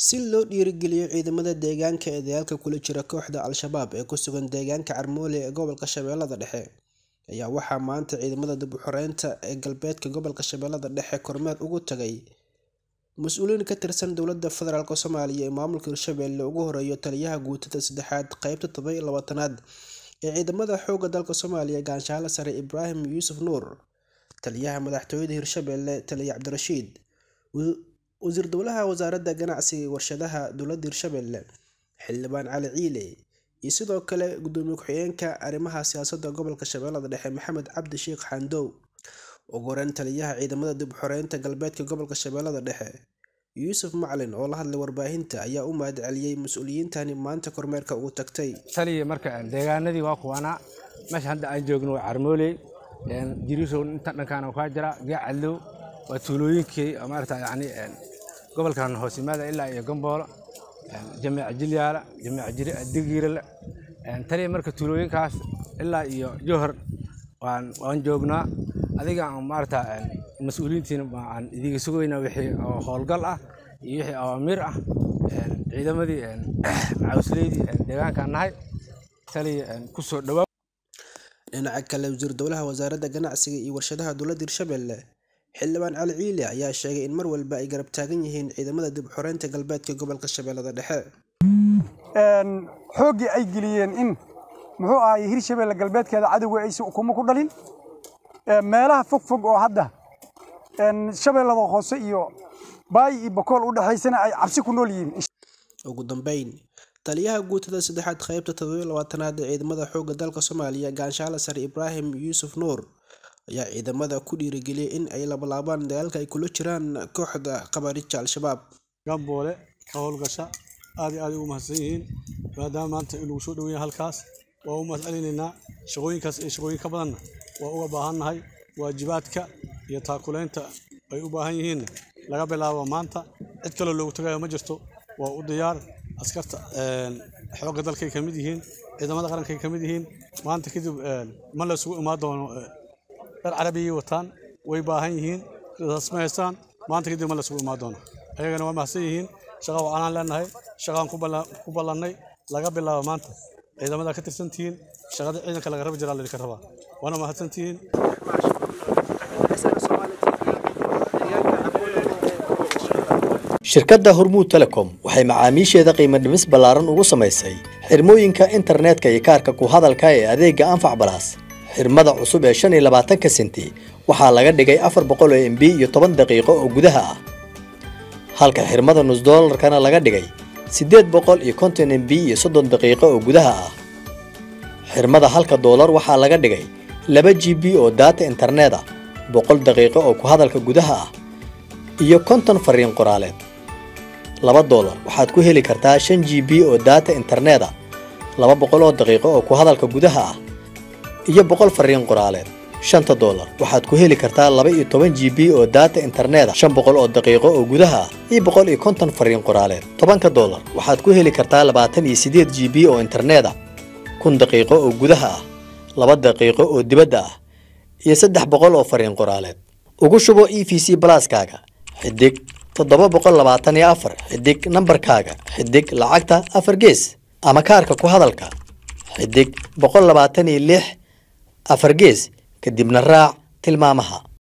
si loo dhiirigeliyo ciidamada deegaanka ee dagaalka kula jira kooxda al-shabaab ee ku sugan deegaanka Carmole ee gobolka Shabeellada Dhexe ayaa waxaa maanta ciidamada dib u xoreynta ee galbeedka gobolka Shabeellada Dhexe kormeer ugu tagay mas-uuliyiin ka tirsan dowladda federaalk Soomaaliya ee maamulka Hirshabelle ugu horeeyo taliyaha guutada saddexaad qeybta todoba iyo labaatanaad ee ciidamada xoogga dalka Soomaaliya Gaanshaale Sare Ibraahim Yuusuf Nuur taliyaha madaxtooyada Hirshabelle Taliya Cabdirashiid wasiir dowlaha wasaaradda ganacsiga iyo warshadaha dowladda Hirshabelle xildhibaan Cali Ciile iyo sidoo kale gudoomiye ku-xigeenka arrimaha siyaasadda gobolka Shabeellada Dhexe Maxamed Cabdi Sheekh Xandow ugu horeyn taliyaha ciidamada dib u xoreynta galbeedka gobolka Shabeellada Dhexe Yuusuf Macalin oo la hadlay warbaahinta ayaa u mahad celiyey mas-uuliyiintani maanta kormeerka ugu tagtay taliya marka deegaanadii waa kuwanaa meesha hadda aan joogno waa Carmole jirisow inta dhankaan kaa jira Gacalow waa tuulooyinkii maarata yani gobolkan hoos yimaada ilaa iyo Gamboolo jamiic Jilyaala jamiic Digiirale taliya marka tuulooyinkaas ilaa iyo Johor waan waan joognaa adiga aan maarata mas-uuliyiintiina aan idiga sugaynaa wixii howlgal ah iyo wixii awaamiir ah ciidamadii cawsleydii deegaankaan nahay taliya ku soo dhawaa dhinaca kale wasiir dowlaha wasaaradda ganacsiga iyo warshadaha dowladda Hirshabelle xildhibaan Cali Ciile ayaa sheegay in mar walba ay garab taagan yihiin ciidamada dib u xoreynta galbeedka gobolka Shabeellada Dhexe xooggii ay geliyeen in muxuu ahaay Hirshabelle galbeedkeeda cadowga aysan ukumo ku dhalin meelaha fog fog oo hadda shabeellada hoose iyo baay iyo bakool u dhaxaysana ay cabsi ku nool yihiin ugu dambeyn taliyaha guutada saddexaad qeybta todoba labaatanaad ee ciidamada xoogga dalka Soomaaliya Gaanshaale Sare Ibraahim Yuusuf Nuur ayaa ciidamada ku dhiirigeliyay in ay labalaabaan dagaalka ay kula jiraan kooxda khawaariijta al-shabaab gamboole ka howlgasha aad iyo aad ugu mahadsan yihiin maadaama maanta in lagu soo dhaweeya halkaas waa u mahad celinaynaa shaqooyinkaas iyo shaqooyin ka badanna waa uga baahannahay waajibaadka iyo taakulaynta ay u baahan yihiinna laga bilaabo maanta cid kaloo loogu tagayo ma jirto waa u diyaar askarta xoogga dalkay ka mid yihiin ciidamada qarankay ka mid yihiin maanta kadib ma la isugu imaan doono dhar carabiyay wataan way baahan yihiin sidaas ma haystaan maanta kadib ma la isugu imaan doono ayagana waa mahadsan yihiin shaqa wacanaan leenahay shaqaan ku ballannay laga bilaabo maanta ciidamada ka tirsantihiin shaqada ciidanka laga rabi jiraa laydinka rabaa waana mahadsantihiin shirkadda hormuud telecom waxay macaamiisheeda qiimo dhimis ballaaran ugu samaysay xirmooyinka internetka iyo kaarka ku hadalka ee adeegga anfac balaas xirmada cusub ee shan iyo labaatanka senti waxaa laga dhigay afar boqol oo mb iyo toban daqiiqo oo gudaha ah halka xirmada nus doolarkana laga dhigay siddeed boqol iyo konton mb iyo soddon daqiiqo oo gudaha ah xirmada halka doolar waxaa laga dhigay laba g b oo daata internet ah boqol daqiiqo oo ku hadalka gudaha ah iyo konton fariin qoraaleed laba doolar waxaad ku heli kartaa shan g b oo daata internet ah laba boqol oo daqiiqo oo ku hadalka gudaha ah iyo boqol fariin qoraaleed shanta doolar waxaad ku heli kartaa laba iyo toban g b oo daata internet ah shan boqol oo daqiiqo oo gudaha ah iyo boqol iyo konton fariin qoraaleed tobanka doolar waxaad ku heli kartaa labaatan iyo siddeed g b oo internet ah kun daqiiqo oo gudaha ah laba daqiiqo oo dibadda ah iyo saddex boqol oo fariin qoraaleed ugu shubo e v c balaaskaaga xidig toddoba boqol labaatan iyo afar xidig nambarkaaga xidig lacagta afar gees ama kaarka ku hadalka xidig boqol labaatan iyo lix afar gees kadibna raac tilmaamaha